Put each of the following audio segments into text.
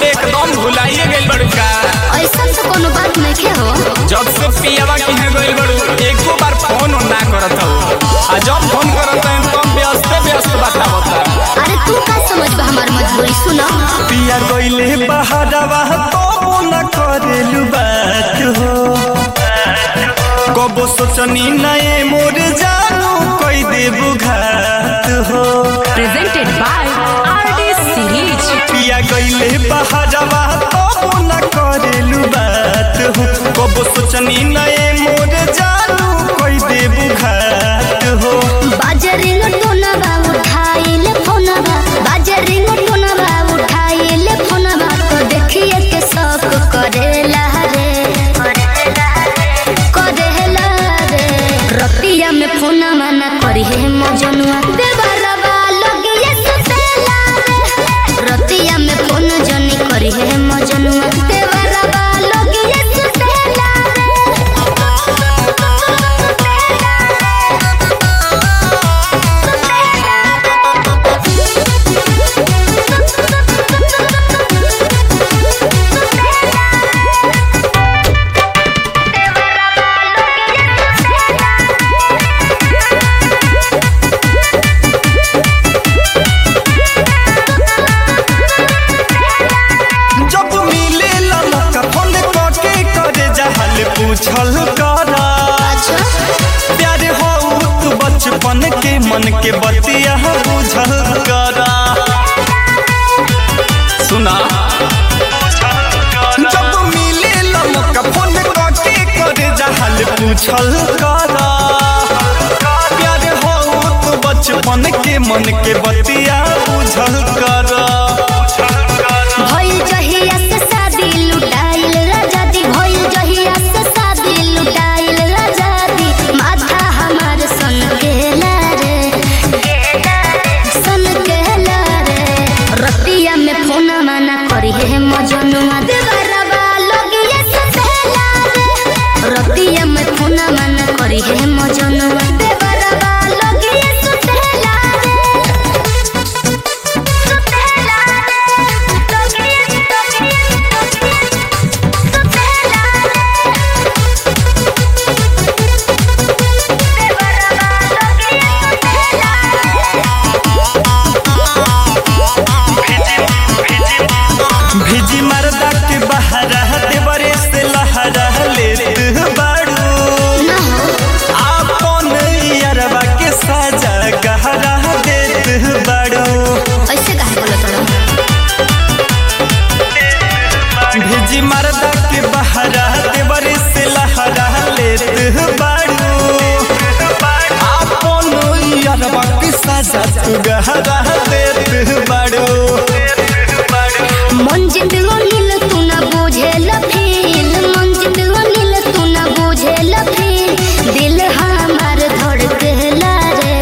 अरे एकदम भुलाइए गइल बड़ू का ऐसा तो कोनो बात नहीं हो जब से पियावा किने गइल बड़ू एको बार फोन ना करत हो आ जब फोन करत है तब व्यस्त व्यस्त बतावता अरे तू का समझ बा हमार मजबूरी सुनो पिया गइले बहारवा तो न करेलु बात हो कबो सोचनी नए मोर जानू कोई देबु घात हो presented by RD Series. पिया गइले बहारवा तो न करेलु बात हो कबो सोचनी नए मोर जानू कोई देबु घात हो बाजरिंग टोनवा उठाइले फोनवा बाजरिंग टोनवा उठाइले फोनवा तो देखिए के सब करेला रे करेला रे रतिया में फोनवा ना करी है मजनुआ देवरवा लगिए सुतेला रे रतिया में फोन जनी करी है मजनुआ देवरवा लगिए सुतेला जब मिले लमका फोन कके करे जहल पूछल करा प्यार हो तू बचपन के मन के बतिया बुझल करा सुना जब मिले लमका फोन कके करे जहल पूछल करा प्यार हो तू बचपन के मन के बतिया बुझल करा भइल जहिया से शादी लुटाइल राजादी भइल जहिया से शादी लुटाइल राजादी माथा हमार सन केला रे सन केला रे रतिया में फोन माना करी है मजनुआ देवरबा लगिए सतेला रे रतिया में फोन माना करी है मजनुआ देवरबा लगिए सतेला रे भिजी मरदा के बहरा देवरे से लहरा लेत बाड़ू आपन यरवा के साजा गहरा देत बाड़ू ऐसे काहे बोलत रहो भिजी मरदा के बहरा देवरे से लहरा लेत बाड़ू आपन यरवा के साजा तू गहरा देत बाड़ू मन जिंदगो नील तू ना बुझेल फील मन जिंदगो नील तू ना बुझेल फील दिल हमार धड़केला रे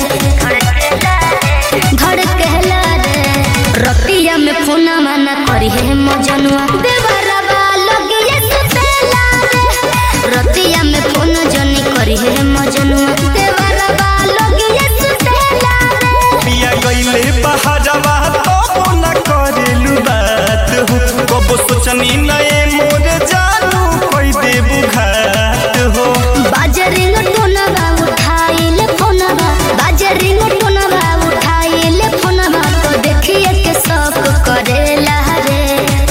धड़केला रे रतिया में फोन माना करी है मजनुआ देवरबा लगिए सुतेला रे रतिया में फोन जनी करी है मजनुआ देवरबा लगिए सुतेला रे पिया गइले बहरवा तो न करेलु बात हो कबो सोचनी नए मोर जानू कोई देबु घात हो बाजरिंग टोनवा उठाइले फोनवा बाजरिंग टोनवा उठाइले फोनवा तो देखिए के सब करेला रे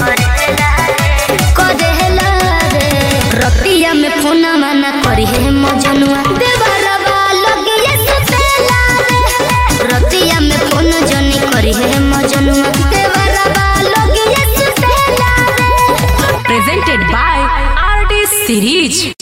करेला रे रतिया में फोनवा ना करी है मजनुआ देवरबा लगिए सुतेला रे रतिया में फोन जनी करी है मजनुआ देवरबा लगिए सुतेला रे Presented by RD Series.